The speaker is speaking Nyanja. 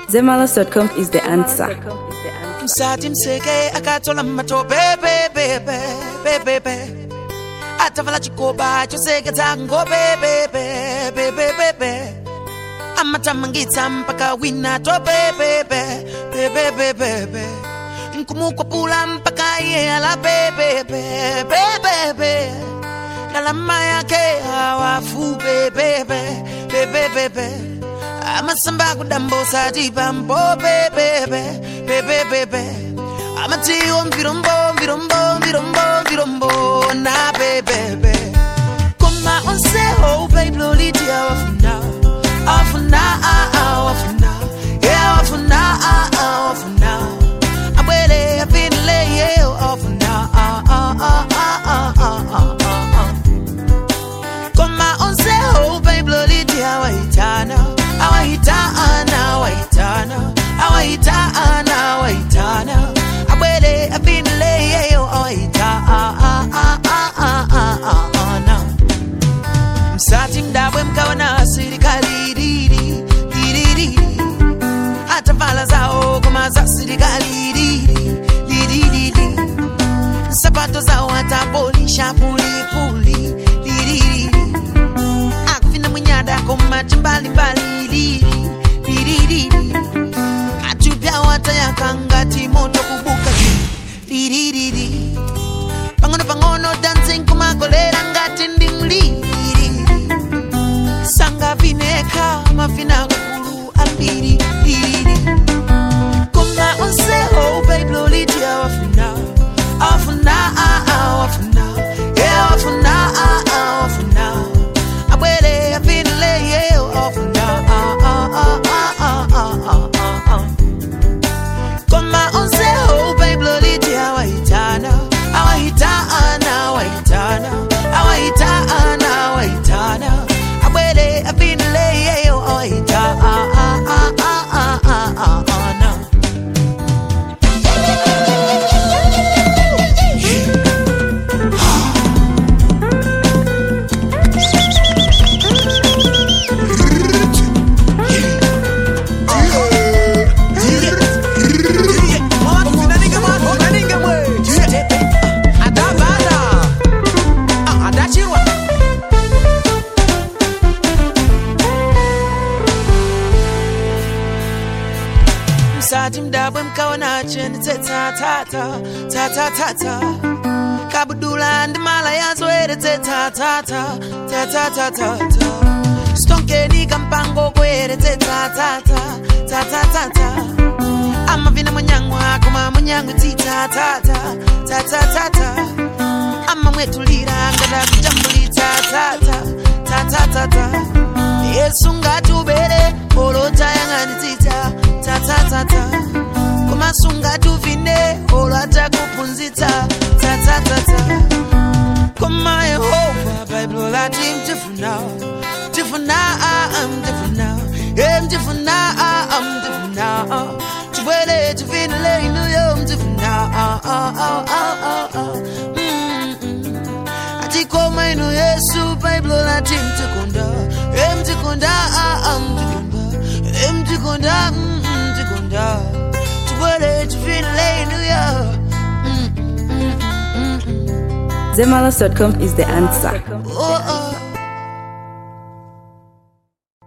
Zemalas.com is the answer. msati mseke akatola matope bebebe bebebe atavala chikoba choseketsa ngobe bebebe bebebe amatamangitsa mpaka wina tope bebe bebebebebe nkumukwapula mpaka iye ala bebebe bebebe lalama yake hawafu bebebe bebebebe amasamba kudambosa tipambo bebebe bebebebe amatiwo mvirombo mvirombo mvirombo mvirombo na bebebe koma onseho baibloliti awafuna awafuna awafuna awafuna awafuna abwere apinleyeyo awafuna koma onseho baibloliti awaitana awaitana awaitana awaitana awaitana abwere apinleyeyo awaitana msati mdabwe mkaona sirikali riri ririri atavala zao koma za sirikali riri liririri sapato zao atapolisha pulipuli liririri akufina mwinyada koma chimbalimbali liri liririri atupya watayakangati moto kubuka liririri pang'ono pang'ono dancing kumakolera ngati ndimliri sanga vineka mavina kakulu ambiri liri koma onseho baibloliti awafuna awafuna awafuna awafuna awafuna abwere apinleyeyo awafuna koma onseho baibloliti awaitana awaitana awaitana awaitana awaitana abwere apinleyeyo awaitana msati mdabwe mkaona cheni tsetsatsatsa tsatsatsatsa kabudula ndi mala yazoere tsetsatsatsa tsatsatsatsa stonkeni kampango kwere tsetsatsatsa tsatsatsatsa amavina munyangwa koma munyangwi tsitsatsatsa tsatsatsatsa amamwetulira ngada kujambulitsa tsatsa tsatsatsatsa yesu ngati ubere olotayang'anitsitsa tsatsatsatsa kumasunga tuvine olwata kuphunzitsa tsatsatsatsa koma yehova baibulo lati mtifuna mtifuna mtifuna e mtifuna mtifuna chibwere chivinile inuyo mtifuna atikoma inu yesu baibulo lati mtikunda e mtikunda mtikunda e mtikunda mtikunda chibwere chivinile inuyo Zemalas.com is the answer. oh, oh.